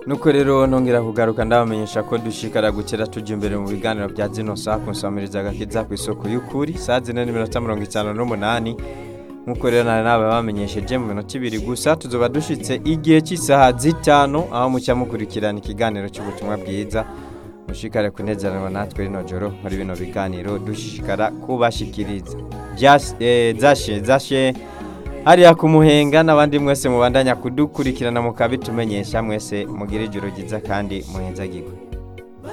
nuko rero nongera kugaruka ndabamenyesha ko dushikara gukera tujya imbere mu biganiro bya zino saa kunsamiriza agakiza ku isoko y'ukuri saa zine n'iminota mirongo itanu n'umunani nk'uko rero nari nawe bamenyesheje mu minota ibiri gusa tuzoba dushitse igihe cy'isaha zitanu aho mucya mukurikirana ikiganiro cy'ubutumwa bwiza mushikare kunezerwa natwe rino joro muri bino biganiro dushishikara kubashikiriza Byas- eh, zashe zashe hariya kumuhenga n'abandi mwese mubandanya kudukurikirana mukabitumenyesha mwese mugire ijoro ryiza kandi muhenzagirwe